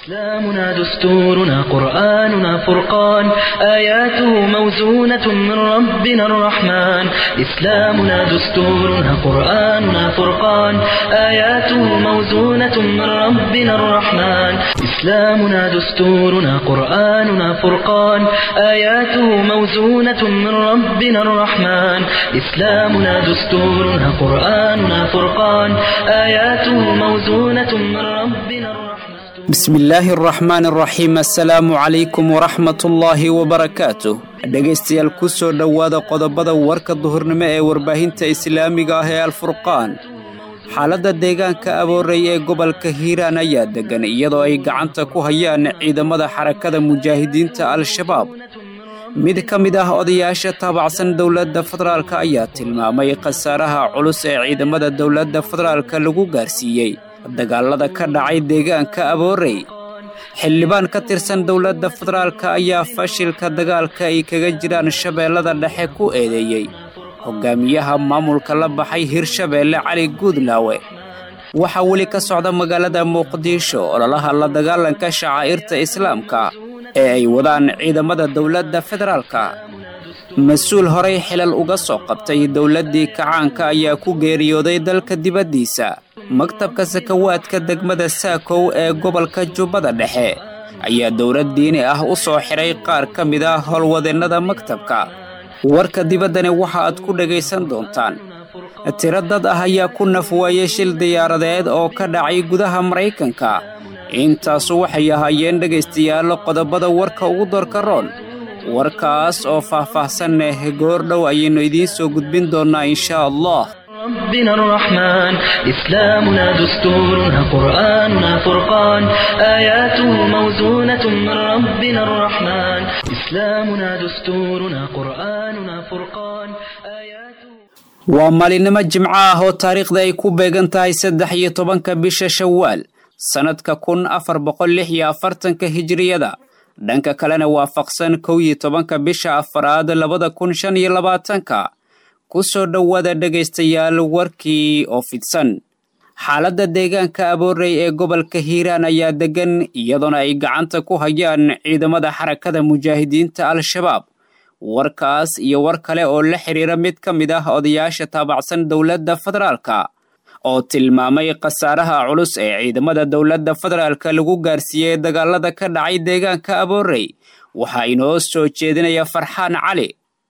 إسلامنا دستورنا قرآننا فرقان آياته موزونة من ربنا الرحمن إسلامنا دستورنا قرآننا فرقان آياته موزونة من ربنا الرحمن إسلامنا دستورنا قرآننا فرقان آياته موزونة من ربنا الرحمن إسلامنا دستورنا قرآننا فرقان آياته موزونة من ربنا الرحمن bismi illaahi araxmaan araxiim assalaamu calaykum waraxmatullaahi wabarakaatuh dhegaystayaal ku soo dhowaada qodobada warka duhurnimo ee warbaahinta islaamiga ah ee alfurqaan xaaladda deegaanka aboorey ee gobolka hiiraan ayaa deggan iyadoo ay gacanta ku hayaan ciidamada xarakada mujaahidiinta al-shabaab mid ka mid ah odayaasha taabacsan dowladda federaalk ayaa tilmaamay khasaaraha culus ee ciidamada dowladda federaalka lagu gaarsiiyey dagaalada ka dhacay deegaanka aboorey xildhibaan ka tirsan dowladda federaalka ayaa fashilka dagaalka ay kaga jiraan shabeellada dhexe ku eedeeyey hogaamiyaha maamulka la baxay hirshabeelle cali guudlaawe waxaa weli ka socda magaalada muqdisho ololaha la dagaalanka shacaa'irta islaamka ee ay wadaan ciidamada dowladda federaalka mas-uul horey xilal uga soo qabtay dowladdii kacaanka ayaa ku geeriyooday dalka dibaddiisa maktabka sakawaadka degmada saakow ee gobolka jubbada dhexe ayaa dowlad diini ah u soo xidhay qaar ka mid ah howlwadeennada maktabka warka dibaddani waxa aad ku dhegaysan doontaan tiro dad ah ayaa ku nafwaayey shil diyaaradeed oo ka dhacay gudaha maraykanka intaasu waxay ahaayeen dhegaystayaal qodobada warka ugu doorka roon warkaas oo faah-faahsan eh goordhow ayaynu idiin soo gudbin doonnaa inshaa allah ربنا الرحمن إسلامنا دستورنا قرآننا فرقان آياته موزونة من ربنا الرحمن إسلامنا دستورنا قرآننا فرقان آياته waa maalinimo jimco ah oo taariikhda ay ku beegan tahay saddex iyo tobanka bisha shawaal sannadka kun afar boqol lix iyo afartanka hijiriyada dhanka kalena waafaqsan kow iyo tobanka bisha afaraad labada kun shan iyo labaatanka ku soo dhowaada dhegaystayaal warkii oo fidsan xaaladda deegaanka aboorey ee gobolka hiiraan ayaa deggan iyadoona ay gacanta ku hayaan ciidamada xarakada mujaahidiinta al-shabaab warkaas iyo war kale oo la xidhiira mid ka mid ah odayaasha taabacsan dowladda federaalka oo tilmaamay khasaaraha culus ee ciidamada dowladda federaalka lagu gaarsiiyey dagaalada ka dhacay deegaanka aboorey waxaa inoo soo jeedinaya farxaan cali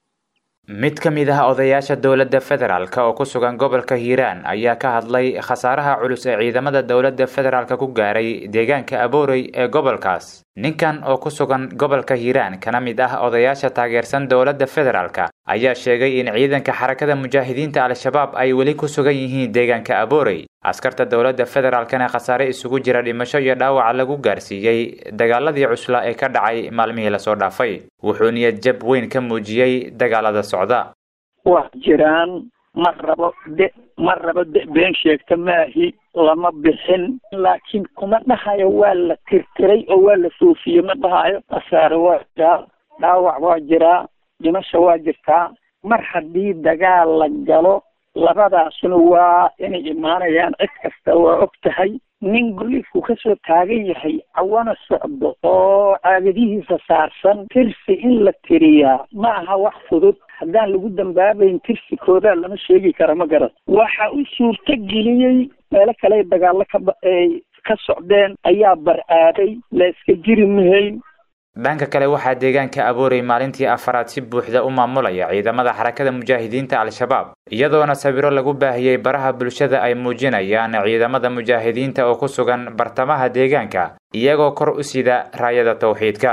mid ka mid ah odayaasha dowladda federaalk oo ku sugan gobolka hiiraan ayaa ka hadlay khasaaraha culus ee ciidamada dowladda federaalk ku gaaray deegaanka aboorey ee gobolkaas ninkan oo ku sugan gobolka hiiraan kana mid ah odayaasha taageersan dowladda federaalk ayaa sheegay in ciidanka xarakada mujaahidiinta al-shabaab ay weli ku sugan yihiin deegaanka aboorey askarta dowladda federaalkana khasaare isugu jira dhimasho iyo dhaawac lagu gaarsiiyey dagaaladii cusla ee ka dhacay maalmihii lasoo dhaafay wuxuu niyad jab weyn ka muujiyey dagaalada socda waa jiraan ma rabo de ma rabo de been sheegta maahi lama bixin laakiin kuma dhahayo waa la tirtiray oo waa la foofiyey ma dhahayo khasaare waa jiraa dhaawac waa jiraa dhimasho waa jirtaa mar haddii dagaal la galo labadaasuna waa inay imaanayaan cid kasta waa og tahay nin goliifku kasoo taagan yahay cawana socdo oo caagadihiisa saarsan tirsi in la tiriyaa ma aha wax fudud haddaan lagu dambaabayn tirsikooda lama sheegi kara ma garan waxa u suurto geliyey meelo kale dagaallo kaay ka socdeen ayaa bar-aaday la iska jiri mahayn dhanka kale waxaa deegaanka aboorey maalintii afaraad si buuxda u maamulaya ciidamada xarakada mujaahidiinta al-shabaab iyadoona sawiro lagu baahiyey baraha bulshada ay muujinayaan ciidamada mujaahidiinta oo ku sugan bartamaha deegaanka iyagoo kor u sida raayada tawxiidka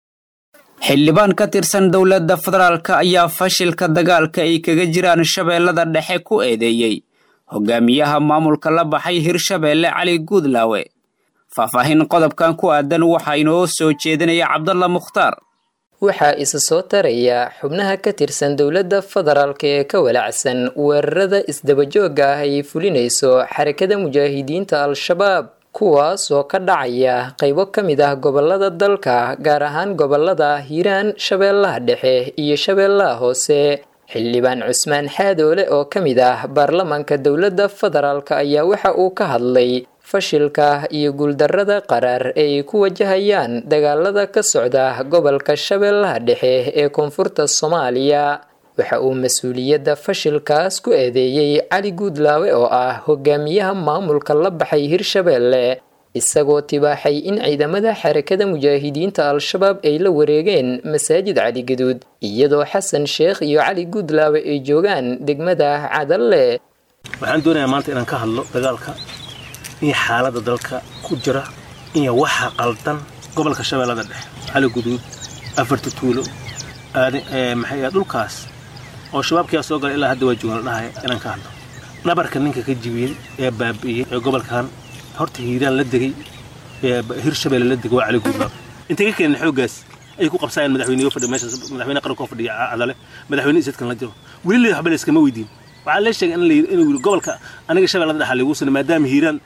xildhibaan ka tirsan dowladda federaalk ayaa fashilka dagaalka ay kaga jiraan shabeellada dhexe ku eedeeyey hogaamiyaha maamulka la baxay hirshabeelle cali guudlaawe faahfaahin qodobkan ku aadan waxaa inoo soo jeedinaya cabdalla mukhtaar waxaa isa soo taraya xubnaha ka tirsan dowladda federaalk ee ka walacsan weerarada isdabajooga ah ay fulinayso xarakada mujaahidiinta al-shabaab kuwaas oo ka dhacaya qaybo ka mid ah gobolada dalka gaar ahaan gobolada hiiraan shabeellaha dhexe iyo shabeellaha hoose xildhibaan cusmaan xaadoole oo ka mid ah baarlamaanka dowladda federaalk ayaa waxa uu ka hadlay fashilka iyo guuldarrada qaraar ay ku wajahayaan dagaalada ka socda gobolka shabeellaha dhexe ee koonfurta soomaaliya waxa uu mas-uuliyadda fashilkaas ku eedeeyey cali guudlaawe oo ah hogaamiyaha maamulka la baxay hirshabeelle isagoo tibaaxay in ciidamada xarakada mujaahidiinta al-shabaab ay la wareegeen masaajid cali gaduud iyadoo xasan sheekh iyo cali guudlaawe ay joogaan degmada cadalle waxaan doonayaa maanta inaan ka hadlo dagaalka iyo xaaladda dalka ku jira iyo waxa qaldan gobolka shabeellada dhexe cali guduud afarta tuulo maxay dhulkaas oo shabaabkiyaa soo galay ilaa hadda waa joogan la dhahaya inaan ka hadlo dhabarka ninka ka jibiyey ee baabi'iyey ee gobolkan horta hiiraan la degay ee hirshabeelle la degay waa cali guudlaab intay ka keeneen xooggaas ay ku qabsaayeen madaxweyneyo fadhiya meeshaas madaxweyne qaranka oo fadhiya cadale madaxweyne isadkan la jiro weli waxba la iskama weydiin waxaa lee sheegay inuu yidhi gobolka aniga shabeellada dhexa lagu sina maadaama hiiraan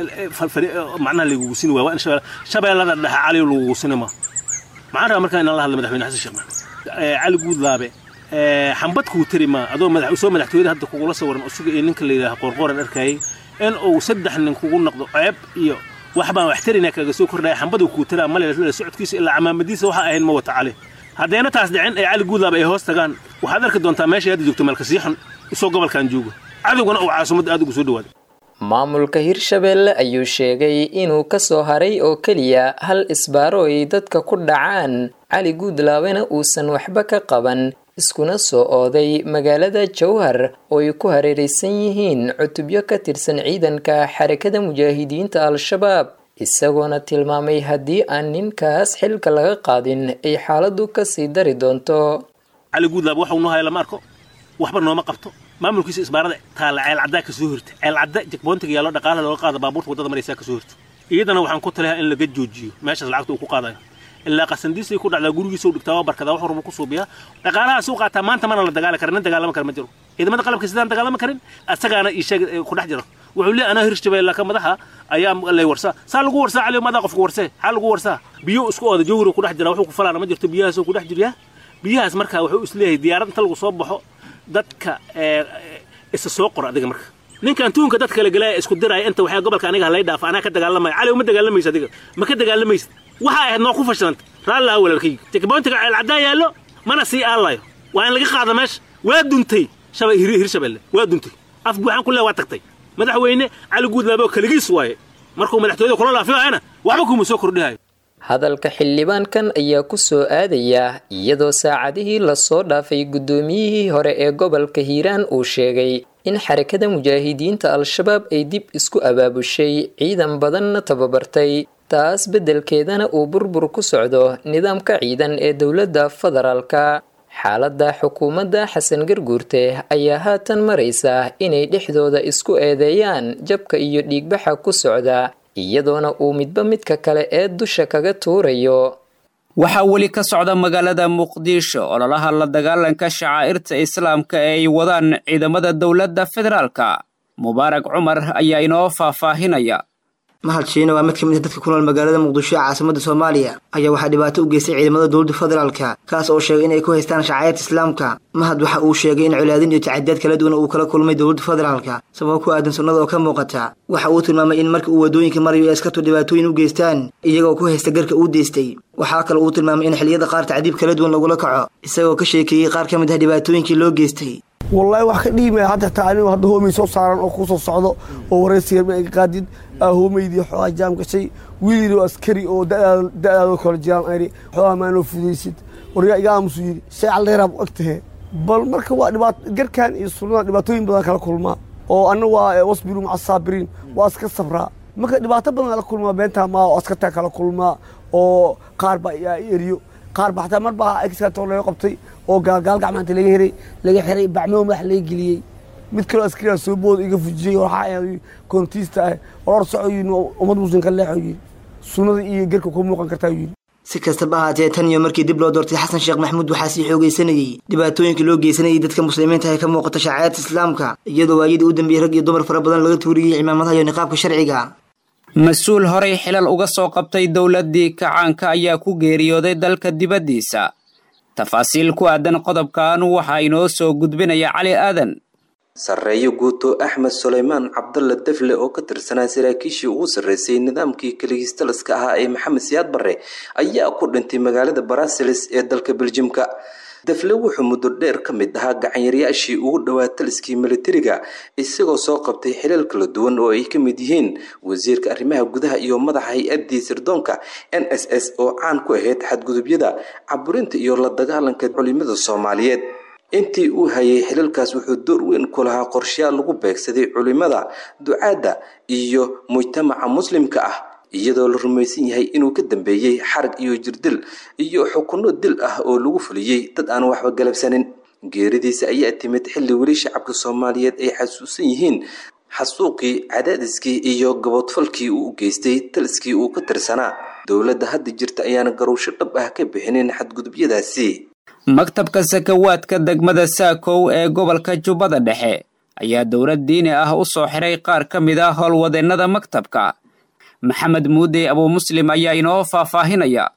macnaha lagugu sini waa waa in shabeellada dhexa cali lagugu sini ma maxaan rabaa markaa inaan la hadla madaxweyne xasan sheekh maxamed cali guudlaabe xambad kuu tiri ma adoo soo madaxtooyada hadda kugula sawiran usuga iyo ninka la yidhaaha qoorqooran arkayay in uu saddex nin kugu noqdo ceeb iyo wax baan wax tarina kaga soo kordhaya xambaduu kuu tiraa male socodkiisa ilaa camaamadiisa waxa ahayn ma wata cali haddayna taas dhicin ay cali guudlaaba ay hoos tagaan waxaad arki doontaa meeshay hadda joogto meelka sii xun isoo gobolkan joogo cadowgana uu caasimadda aad ugu soo dhawaaday maamulka hirshabeelle ayuu sheegay inuu ka soo haray oo keliya hal isbaaro ay dadka ku dhacaan cali guudlaabena uusan waxba ka qaban iskuna soo ooday magaalada jowhar oo ay ku hareeraysan yihiin cutubyo ka tirsan ciidanka xarakada mujaahidiinta al-shabaab isagoona tilmaamay haddii aan ninkaas xilka laga qaadin ay xaaladdu kasii dari doonto cali guudlaab waxau noo haya lama arko waxba nooma qabto maamulkiisa isbaarada taalla ceelcaddaa ka soo hirta ceelcadda jagboontiga yaallo dhaqaalaha looga qaada baabuurta waddada maraysaa ka soo hirta iyadana waxaan ku taliyaa in laga joojiyo meeshaas lacagta uu ku qaadayo ilaa qasandiisay ku dhacdaa gurigiisa u dhigtaa waa barkadaa wax warba ku suubiyaa dhaqaalahaas u qaataa maanta mana la dagaali karin nin dagaalama kara ma jiro ciidamada qalabka sidaan dagaalama karin asagaana ii sheeg ku dhex jiro wuxuu leeyahay anaa hirshabeelle ka madaxa ayaa lay warsaa saa lagu warsaa cali madaa qofku warsee xaa lagu warsaa biyo isku ooda jawhiro ku dhex jira wuxuu ku falaana ma jirto biyahaasoo ku dhex jiryaa biyahaas markaa wuxuu isleeyahay diyaarad inta lagu soo baxo dadka isa soo qora adiga marka ninkan tuunka dadka la galaya isku diraya inta waxaa gobolka aniga halay dhaafa anaa ka dagaalamaya cali uma dagaalamaysa adiga ma ka dagaalamaysa waxa ahayd noo ku fashilanta raallah walaalkayga tikboontiga ceelcaddaa yaallo mana sii aalayo waa in laga qaada meesha waa duntay hirshabelle waa duntay af buuxaan ku le waa tagtay madaxweyne cali guudlaabo kaligiis waaye markuu madaxtooyada kula laafiyoayana waxba kuma soo kordhihayo hadalka xildhibaankan ayaa ku soo aadaya iyadoo saacadihii lasoo dhaafay guddoomiyihii hore ee gobolka hiiraan uu sheegay in xarakada mujaahidiinta al-shabaab ay dib isku abaabushay ciidan badanna tababartay taas beddelkeedana uu burbur ku socdo nidaamka ciidan ee dowladda federaalka xaaladda xukuumadda xasan garguurte ayaa haatan maraysa inay dhexdooda isku eedeeyaan jabka iyo dhiigbaxa ku socda iyadoona uu midba midka kale ee dusha kaga tuurayo waxaa weli ka socda magaalada muqdisho ololaha la dagaalanka shacaa'irta islaamka ee ay wadaan ciidamada dowladda federaalka mubaarak cumar ayaa inoo faahfaahinaya mahad shiine waa mid ka mid a dadka ku nool magaalada muqdisho ee caasimada soomaaliya ayaa waxaa dhibaato u geystay ciidamada dowladda federaalka kaas oo sheegay inay ku haystaan shacaa'irta islaamka mahad waxa uu sheegay in colaadin iyo tacadiyaad kala duwan uu kala kulmay dowladda federaalka sababo ku aadan sunnada oo ka muuqata waxa uu tilmaamay in marka uu waddooyinka marayo ay askartu dhibaatooyin u geystaan iyagoo ku haysta garka uu deystay waxaa kale uu tilmaamay in xilliyada qaar tacdiib kala duwan lagula kaco isagoo ka sheekeeyey qaar ka mid ah dhibaatooyinkii loo geystay wallaahi wax ka dhiimaya hadda taa anigu hadda hoomay soo saaran oo kusoo socdo oo waraysiga ma iga qaadid aa hoomaydii xoogaa jaam gashay wiilii askari oo da-daadoo kala jiraan ayri xoogaa maanoo fudaysid waryaa iga aamusu yidhi shay calleeraab u eg tahe bal marka waa dhibaat garkan iyo sunnada dhibaatooyin badan kala kulmaa oo anna waa wasbiru maca saabiriin waa iska sabraa marka dhibaato badan kala kulmaa beentaa maa oo askartaa kala kulmaa oo qaar baa yaa eriyo qaar ba xataa mar baa exkato laga qabtay oo gaalgaal gacmaanta laga heray laga xiray bacmoo madax laga geliyey mid kaloo askarigaa soo booda iga fujiyey waxaa koontiista ah oror soco yidhi ummad muslimka leexo yidhi sunnada iyo gerka ku muuqan kartaa yidhi si kastaba ahaatee tan iyo markii dib loo doortay xasan sheekh maxamuud waxaa sii xoogaysanayey dhibaatooyinka loo geysanayay dadka muslimiinta ee ka muuqata shacairta islaamka iyadoo waayadii u dambeeyey rag iyo dumar fara badan laga tuuriyey cimaamadaha iyo niqaabka sharciga mas-uul horey xilal uga soo qabtay dowladdii kacaanka ayaa ku geeriyooday dalka dibaddiisa tafaasiil ku aadan qodobkan waxaa inoo soo gudbinaya cali aadan sarreeyo guuto axmed suleymaan cabdalla defle oo ka tirsanaa saraakiishii ugu sarreysay nidaamkii kaligistaliska ahaa ee maxamed siyaad barre ayaa ku dhintay magaalada barasilis ee dalka beljimka defle wuxuu muddo dheer ka mid ahaa gacanyareyaashii ugu dhowaa taliskii militariga isagoo soo qabtay xilal kala duwan oo ay ka mid yihiin wasiirka arrimaha gudaha iyo madaxa hay-addii sirdoonka n s s oo caan ku ahayd xadgudubyada caburinta iyo la dagaalanka culimada soomaaliyeed intii uu hayay xilalkaas wuxuu door weyn ku lahaa qorshayaal lagu beegsaday culimada ducaadda iyo mujtamaca muslimka ah iyadoo la rumaysan yahay inuu ka dambeeyey xarag iyo jirdil iyo xukunno dil ah oo lagu fuliyey dad aan waxba galabsanin geeridiisa ayaa timid xilli weli shacabka soomaaliyeed ay xasuusan yihiin xasuuqii cadaadiskii iyo gabodfalkii uu u geystay taliskii uu ka tirsanaa dowladda hadda jirta ayaana garowsho dhab ah ka bixinin xadgudubyadaasi maktabka sakawaadka degmada saakow ee gobolka jubbada dhexe ayaa dowlad diini ah u soo xiray qaar ka mid ah howlwadeennada maktabka maxamed muude abuu muslim ayaa inoo faahfaahinaya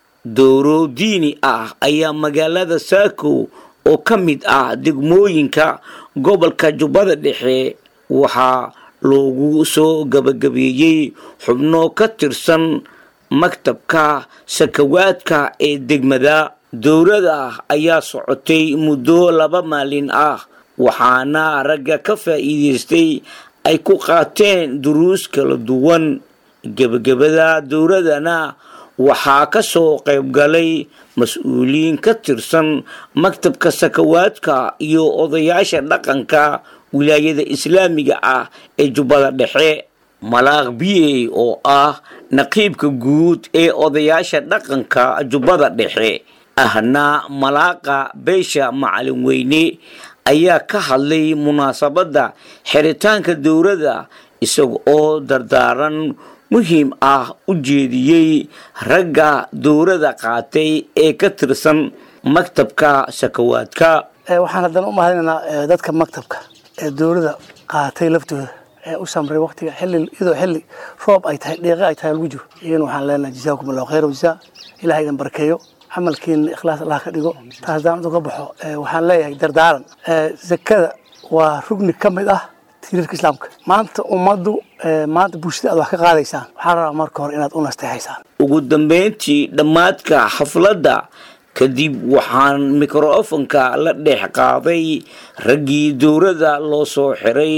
dowro diini ah ayaa magaalada saakow oo ka mid ah degmooyinka gobolka jubbada dhexe waxaa loogu soo gabagabeeyey xubno ka tirsan maktabka sakawaadka ee degmada dowlada ayaa socotay muddo laba maalin ah waxaana ragga ka faa'iidaystay ay ku qaateen duruus kala duwan gebagabada dowladana waxaa ka soo qayb galay mas-uuliyiin ka tirsan maktabka sakawaadka iyo odayaasha dhaqanka wilaayada islaamiga ah ee jubbada dhexe malaaq biyey oo ah naqiibka guud ee odayaasha dhaqanka jubbada dhexe ahna malaaqa beesha macalin weyne ayaa ka hadlay munaasabadda xiritaanka dowladda isaga oo dardaaran muhiim ah u jeediyey ragga dowladda qaatay ee ka tirsan maktabka sakawaadka waxaan haddana u mahadinaynaa dadka maktabka ee dowladda qaatay laftooda ee u samray waqtiga xilli iyadoo xilli roob ay tahay dheeqe ay tahay lagu jiro iyana waxaan leenahay jazaakum allahu khayra wajazaa ilaha idin barkeeyo camalkiina ikhlaas allah ka dhigo taas haddaan uga baxo waxaan leeyahay dardaaran zakada waa rugni ka mid ah tiirarka islaamka maanta ummaddu maanta bulshada aad wax ka qaadaysaan waxaa rabaa marka hore inaad u nasteexaysaan ugu dambeyntii dhammaadka xafladda kadib waxaan mikrofonka la dhex qaaday raggii dowladda loo soo xiray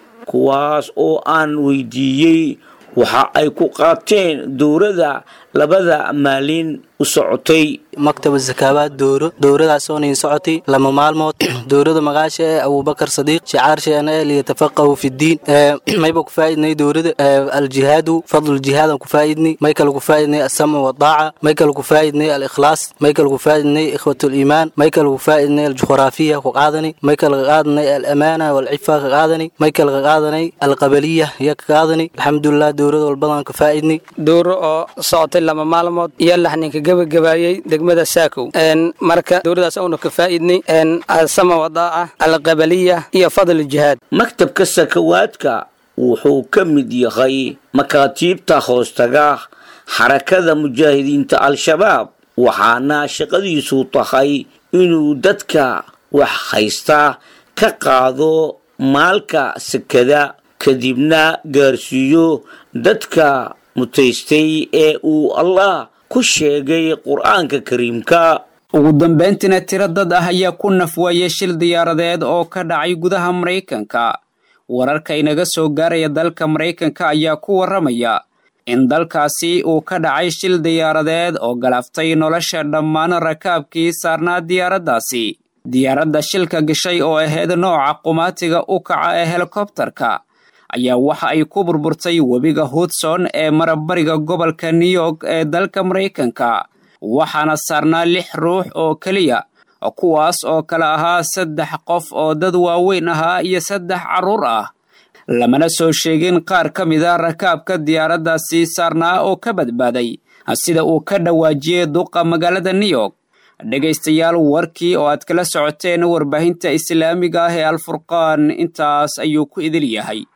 kuwaas oo aan weydiiyey waxa ay ku qaateen dowladda labada maalin u socotay maktaba zakaabaad dowro dowradaasoo niin socotay lama maalmood dowrada magaasha ee abubakar sadiiq shicaarsheenna ee liyatafaqahu fidiin mayba ku faa'idnay dowrada aljihaadu fadluljihaadaan ku faa'idnay may kale ku faa'idnay asama wadaaca may kale ku faa'idnay alikhlaas may kale ku faa'idnay ikhwatuliimaan may kale ku faa'idnay aljuqraafiya ku qaadanay may kale ka qaadanay alamaana walcifa ka qaadanay may kale ka qaadanay alqabaliya ya ka qaadanay alxamdulilah dowrada walbadaan ka faa'idnay dowro oo socotay lama maalmood iyo laxninka gebagabaayey degmada saakow marka dowladaas aanu ka faa'idnay asama wadaaca alqabaliya iyo fadl jihaad maktabka sakawaadka wuxuu ka mid yahay makaatiibta hoostaga xarakada mujaahidiinta al-shabaab waxaana shaqadiisu tahay inuu dadka wax haysta ka qaado maalka sakada kadibna gaarsiiyo dadka mutaystay ee uu allah ku sheegay qur-aanka kariimka ugu dambayntiina tiro dad ah ayaa ku nafwaayay shil diyaaradeed oo ka dhacay gudaha maraykanka wararka inaga soo gaaraya dalka maraykanka ayaa ku warramaya in dalkaasi uu ka dhacay shil diyaaradeed oo galaaftay nolosha dhammaan rakaabkii saarnaa diyaaraddaasi diyaaradda shilka gashay oo ahayd nooca qumaatiga u kaca ee helikobtarka ayaa waxa ay ku burburtay webiga hudson ee marabariga gobolka new york ee dalka maraykanka waxaana saarnaa lix ruux oo keliya kuwaas oo kale ahaa saddex qof oo dad waaweyn ahaa iyo saddex carruur ah lamana soo sheegin qaar ka mid a rakaabka diyaaraddaasi saarnaa oo ka badbaaday sida uu ka dhawaajiyey duqa magaalada new york dhegaystayaal warkii oo aad kala socoteen warbaahinta islaamiga ah ee alfurqaan intaas ayuu ku idil yahay